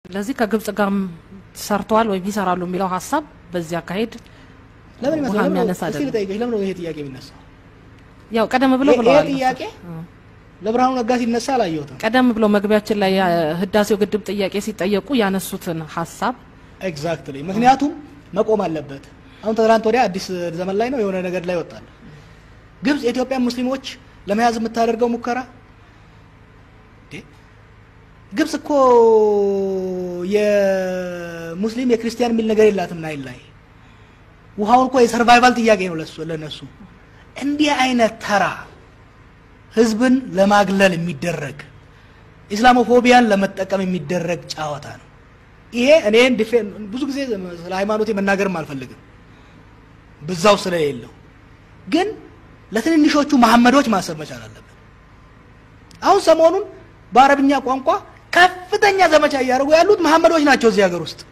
ስለዚህ ከግብጽ ጋር ሰርተዋል ወይም ይሰራሉ የሚለው ሀሳብ በዚህ አካሄድ ለምን ውሃ ይመስላል? የሚያነሳ እስቲ አይደለም። ልጠይቅሽ፣ ለምን ነው ይሄ ጥያቄ የሚነሳው? ያው ቀደም ብለው ይሄ ብለዋል። ጥያቄ ለብርሃኑ ነጋ ሲነሳ አላየሁትም። ቀደም ብሎ መግቢያችን ላይ ህዳሴው ግድብ ጥያቄ ሲጠየቁ ያነሱትን ሀሳብ ኤግዛክትሊ። ምክንያቱም መቆም አለበት። አሁን ትናንት ወዲያ አዲስ ዘመን ላይ ነው የሆነ ነገር ላይ ወጣል። ግብጽ የኢትዮጵያ ሙስሊሞች ለመያዝ የምታደርገው ሙከራ እንዴ! ግብጽ እኮ የሙስሊም የክርስቲያን የሚል ነገር የላትም ናይል ላይ ውሃውን እኮ የሰርቫይቫል ጥያቄ ነው ለሱ ለነሱ። እንዲህ አይነት ተራ ህዝብን ለማግለል የሚደረግ ኢስላሞፎቢያን ለመጠቀም የሚደረግ ጨዋታ ነው። ይሄ እኔን ዲፌን ብዙ ጊዜ ስለ ሃይማኖቴ መናገርም አልፈልግም ብዛው ስለሌለው፣ ግን ለትንንሾቹ መሐመዶች ማሰብ መቻል አለብን። አሁን ሰሞኑን በአረብኛ ቋንቋ ከፍተኛ ዘመቻ እያደረጉ ያሉት መሐመዶች ናቸው እዚህ ሀገር ውስጥ።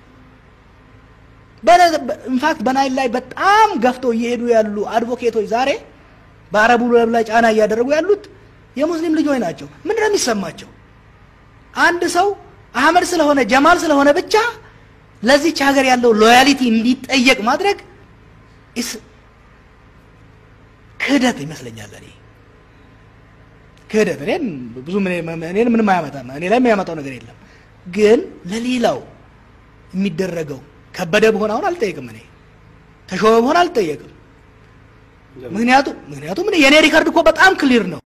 ኢንፋክት በናይል ላይ በጣም ገፍተው እየሄዱ ያሉ አድቮኬቶች ዛሬ በአረቡ ዓለም ላይ ጫና እያደረጉ ያሉት የሙስሊም ልጆች ናቸው። ምንድን ነው የሚሰማቸው? አንድ ሰው አህመድ ስለሆነ ጀማል ስለሆነ ብቻ ለዚች ሀገር ያለው ሎያሊቲ እንዲጠየቅ ማድረግ ኢስ ክህደት ይመስለኛል። እኔ ክህደት እኔን ብዙ እኔን ምንም አያመጣም፣ እኔ ላይ የሚያመጣው ነገር የለም። ግን ለሌላው የሚደረገው ከበደ በሆነ አሁን አልጠየቅም፣ እኔ ተሾመ በሆነ አልጠየቅም። ምክንያቱም ምክንያቱም እኔ የእኔ ሪከርድ እኮ በጣም ክሊር ነው።